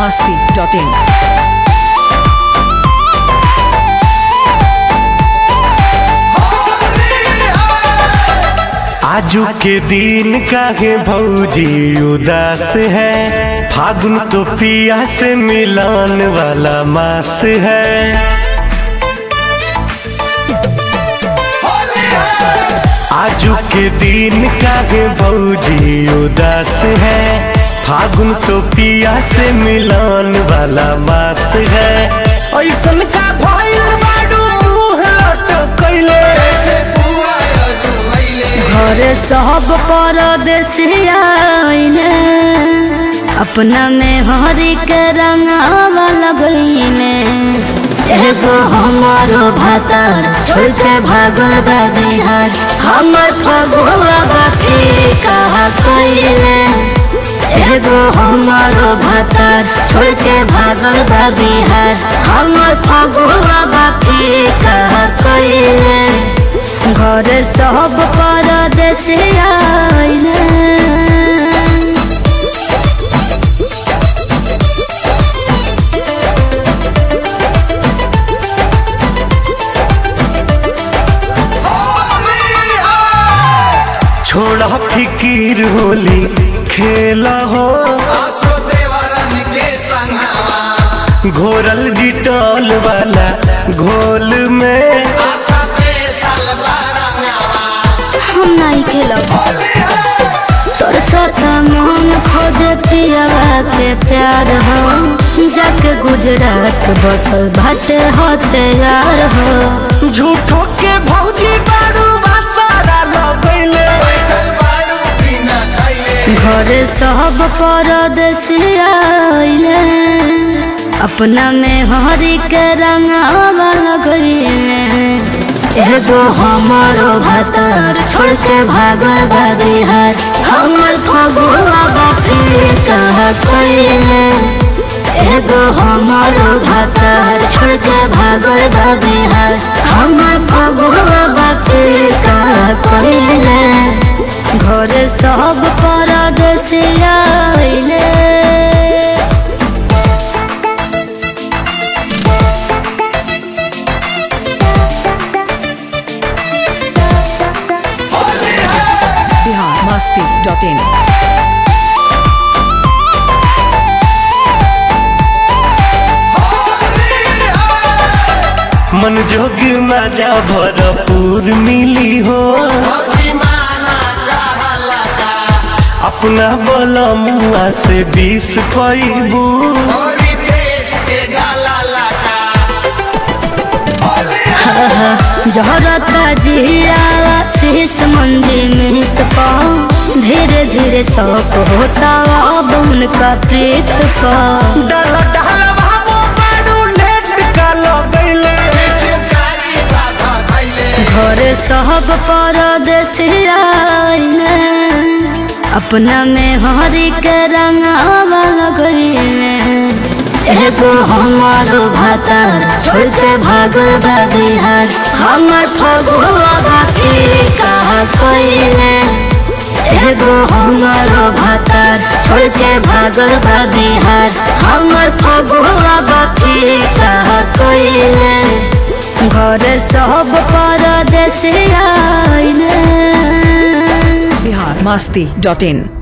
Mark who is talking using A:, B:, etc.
A: masti.in.
B: आजू के दिन काहे भौजी उदास है फागुन तो पिया से मिलान वाला मास है आजू के दिन काहे भौजी उदास है फागुन तो पिया से मिलान वाला मास है ऐसन का भइल बाडू मुंह लटकैले
C: घर सब परदेसिया आइले अपना में हरी के रंगावा लगइले एगो हमारो भातार छोड़ के भागल बा बिहार हमर फगुआ बाकी कहा कइले एगो हमारो भातार छोड़ के भागल बा बिहार हमर फगुआ बाकी कहा कइले घर सब परदेश आइले
B: छोड़ा फिकीर होली खेला हो घोरल डिटॉल वाला घोल में
C: हम नहीं खेलब तोर साथ मन खोज पियावा के प्यार हो जाके गुजरात बसल भटे हो तैयार हो
B: झूठो के भौजी बारू सारा लगैले
C: घर सब परदेश आइले अपना में हरी के रंगावा लगइले एगो हमारो भातार छोड़ के भागल बा बिहार हमर फगुआ बापी कहा कइले एगो हमारो भातार छोड़ के भागल बा बिहार हमर फगुआ बापी कहा कइले घर सब परदेश आइले
A: Bihar masti.in.
B: मन जोग मजा भरपूर मिली हो अपना बोला मुआ से बीस पैबू
C: जहरता जियावा शीश मंजी में पाओ धीरे धीरे शौक होता अब उनका प्रीत का
B: डल डल बाबू बारू लेट का लगैले
C: घर सब परदेश आइले अपना में हरी के रंगावा लगइले एगो हमारो भातार छोड़ के भागल बा बिहार हमर फगुआ बाकी कहा कइले एगो हमारो भातार छोड़ के भागल बा बिहार हमर फगुआ बाकी कहा कइले घर सब परदेश आइले
A: Bihar masti.in.